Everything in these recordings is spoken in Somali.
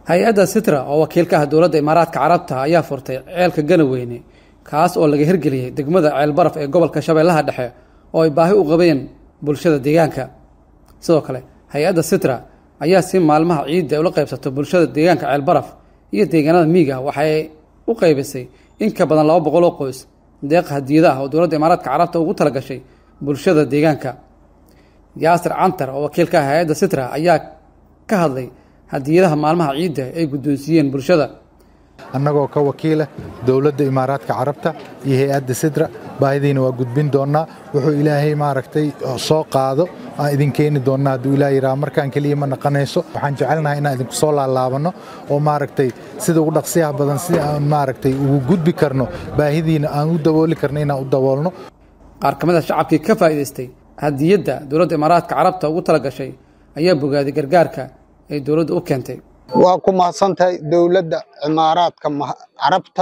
hay-adda sitra oo wakiil ka ah dowladda imaaraadka carabta ayaa furtay ceelka ganaweyne kaas oo laga hirgeliyey degmada ceelbaraf ee gobolka shabeellaha dhexe oo ay baahi u qabeen bulshada deegaanka sidoo kale hay-adda sitra ayaa si maalmaha ciidda ula qaybsato bulshada deegaanka ceelbaraf iyo deegaanada miiga waxay u qaybisay in ka badan laba boqol oo qoys deeq hadiyada ah oo dowladda imaaraadka carabta ugu talagashay bulshada deegaanka yaasir cantar oo wakiil ka ah hay-adda sitra ayaa ka hadlay hadiyadaha maalmaha ciidda ay guddoonsiiyeen bulshada annagoo ka wakiila dowladda imaaraadka carabta iyo hay-adda sidra baahidiina waa gudbin doonnaa wuxuu ilaahay maaragtay soo qaado aan idin keeni doonnaa hadduu ilaah yidhaha markaan keliya ma naqanayso waxaan jecelnahay inaan idinku soo laalaabanno oo maaragtay sida ugu dhaqsiyaha badan si aan maaragtay ugu gudbi karno baahidiina aan u dabooli karno inaan u daboolno qaar ka mid a shacabkii ka faa'iidaystay hadiyadda dowladda imaaraadka carabta ugu tala gashay ayaa bogaaday gargaarka ay dowladda u keentay waa ku mahadsantahay dowladda cimaaraadka carabta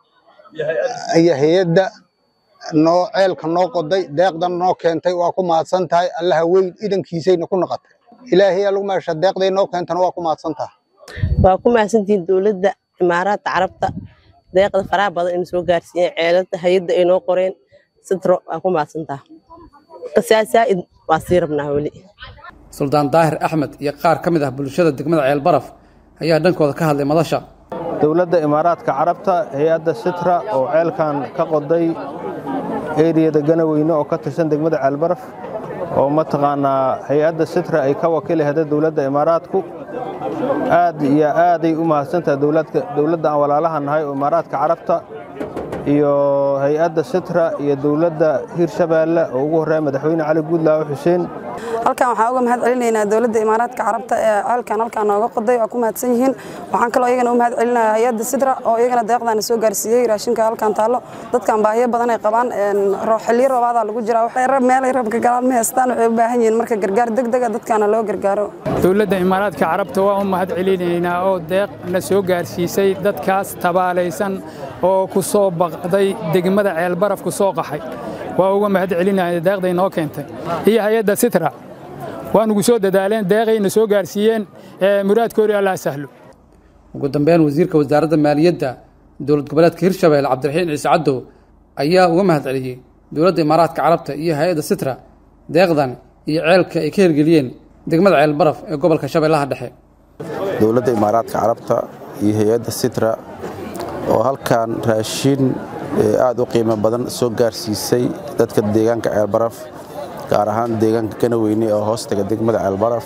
iyo hay-adda noo ceelka noo qoday deeqdan noo keentay waa ku mahadsan tahay allaha weyn idankiisayna ku noqotay ilaahay lagu meesha deeqday noo keentana waa ku mahadsan tahay waa ku mahadsantihiin dowladda cimaaraadka carabta deeqda faraha badan ina soo gaarsiiyeen ceelada hay-adda ay noo qoreen sitro waa ku mahadsan tahay saa'id waa sii rabnaa weli suldaan daahir axmed iyo qaar ka mid ah bulshada degmada ceelbaraf ayaa dhankooda ka hadlay madasha dowladda imaaraadka carabta hay-adda sitra oo ceelkan ka qoday eriyada ganaweyne oo ka tirsan degmada ceelbaraf oo mataqaanaa hay-adda sitra ay ka wakiilahda dowladda imaaraadku aad iyo aaday u mahadsantaha dowladda aan walaalaha nahay oo imaaraadka carabta iyo hay-adda sitra iyo dowladda hirshabeelle oo ugu horreeya madaxweyne cali guudlaawo xuseen halkan waxaan uga mahad celinaynaa dowladda imaaraadka carabta ee ceelkan halkaan nooga qoday waa ku mahadsan yihiin waxaan kaloo iyagana u mahad celinaya hay-adda sidra oo iyagana deeqdaana soo gaarsiiyey raashinka halkaan taallo dadkan baahiyo badan ay qabaan xilliyo roobaadaa lagu jiraa meelay rabka galaan ma haystaan waxay u baahan yihiin marka gargaar degdega dadkaana loo gargaaro dowladda imaaraadka carabta waa u mahad celinaynaa oo deeq na soo gaarsiisay dadkaas tabaalaysan oo ku soo baqday degmada ceelbaraf ku soo qaxay waa uga mahad celinaya deeqday noo keentay iyo hay-adda sitra waa nugu soo dadaaleen deeqayna soo gaarsiiyeen muraadkoodii allah sahlo ugu dambeyn wasiirka wasaaradda maaliyadda dowlad goboleedka hirshabelle cabdiraxiin ciise cadow ayaa uga mahad celiyey dowladda imaaraadka carabta iyo hay-adda sitra deeqdan iyo ceelka ay ka hirgeliyeen degmada ceelbaraf ee gobolka shabeellaha dhexe dowladda imaaraadka carabta iyo hay-adda sitra oo halkan raashin aad u qiimo badan soo gaarsiisay dadka deegaanka ceelbaraf gaar ahaan deegaanka ganaweyne oo hoostaga degmada ceelbaraf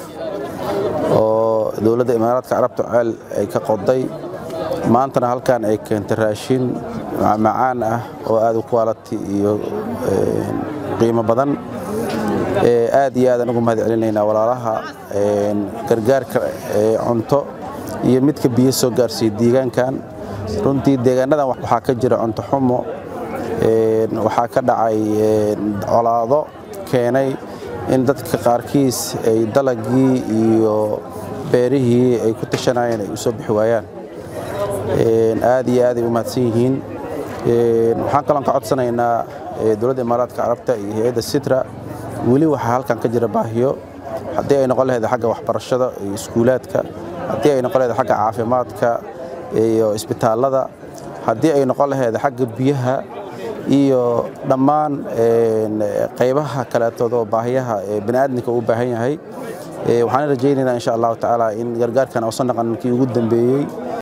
oo dowladda imaaraadka carabta ceel ay ka qoday maantana halkan ay keentay raashin macmacaan ah oo aad u quality iyo qiimo badan aad iyo aadaan ugu mahad celinaynaa walaalaha gargaarka cunto iyo midka biyo soo gaarsiiya deegaankan runtii deegaanadan waxaa ka jira cunto xumo waxaa ka dhacay colaado keenay in dadka qaarkiis ay dalagii iyo beerihii ay ku tashanayeen ay u soo bixi waayaan aad iyo aaday u mahadsan yihiin waxaan kaloon ka codsanaynaa dowladda imaaraadka carabta iyo hay-adda sitra weli waxaa halkan ka jira baahiyo haddii ay noqon lahayd xagga waxbarashada iyo iskuulaadka haddii ay noqon lahayd xagga caafimaadka iyo isbitaallada haddii ay noqon lahayd xagga biyaha iyo dhammaan qaybaha kaleetood oo baahiyaha baniaadamka uu baahan yahay waxaan rajaynaynaa insha allahu tacaala in gargaarkan uusan naqan kii ugu dambeeyey